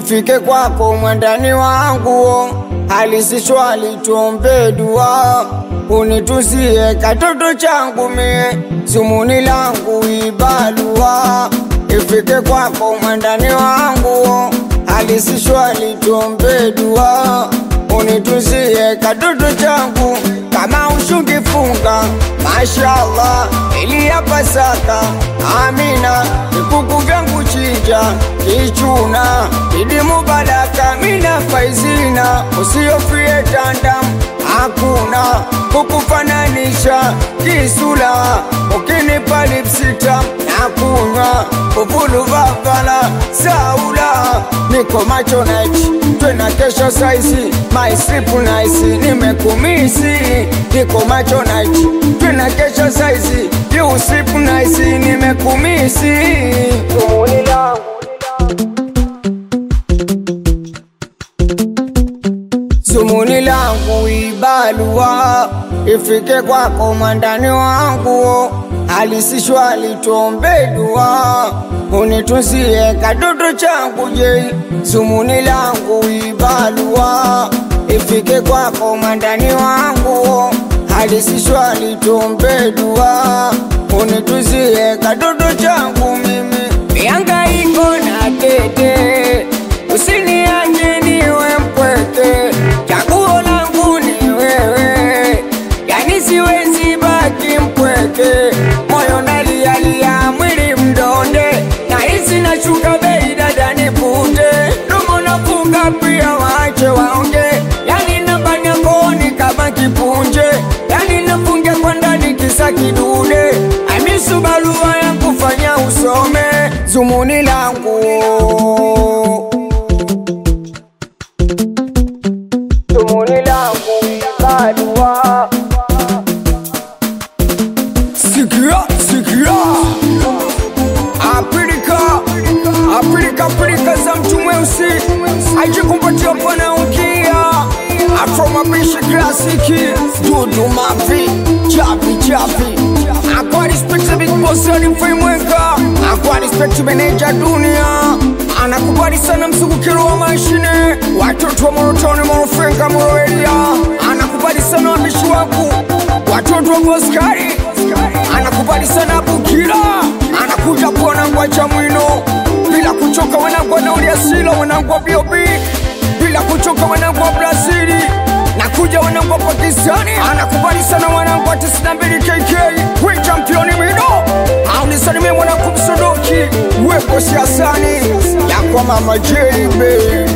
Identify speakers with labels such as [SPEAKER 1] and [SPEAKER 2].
[SPEAKER 1] ifike kwako mwandani wangu, hali si shwari, tuombe dua, unituzie katoto changu mie, zumuni langu ibalua, ifike kwako mwandani wangu, hali si shwari, tuombe dua, unituzie katoto changu kama ushungifunga mashallah, ili ya Pasaka amina, vikuku vyangu chinja kichuna, idi mubaraka mina faizina, usiofie tandam hakuna kukufananisha kisula, ukinipa lipsita na kunywa uvulu vavala saula, niko macho night twena kesho saizi my sleep nice nimekumisi niko macho night twena kesho saizi you sleep nice nimekumisi tumuni langu Zumuni langu ibalua ifike kwako mwandani wangu, halisi shwari, tuombe dua, unitunzie kadodo changu je. Zumuni langu ibalua ifike kwako mwandani wangu, halisi shwari, tuombe dua, unitunzie kadodo changu mimi, miangaiko na tete, usiniache niwe mpweke, chaguo langu ni wewe, yani siwezi baki mpweke, moyo nalialia, mwili mdonde, na hisi nashuka bei, dada nipute, domo nafunga pia, waache waonge, yani nabanya kooni kama kipunje, yani nafungia kwa ndani kisa kidude, amisu barua ya kufanya usome, zumuni langu Tumuni langu barua Sikia, sikia Apilika, apilika, apilika za mtu mweusi Ajikumpatia bwana ukia Afro mapishi klasiki Dudu mavi, chapi chapi Akwa respect big boss alimfimweka Akwa respect manager dunia Anakubali sana mzungukiro wa mashine Watoto wa Morotoni, Morofenka, Moroelia Anakubali sana wabishi wangu Watoto wa Boskari Anakubali sana Bukira Anakuja kuona ngwacha mwino Bila kuchoka wanangu wa nauli asilo Wanangu wa B.O.B Bila kuchoka wanangu wa Brazili Nakuja wanangu wa Pakistani Anakubali sana wanangu wa 92 KK We championi mido Aunisalimie mwanangu msodoki Wepo siasani Ya kwa mama Jeribe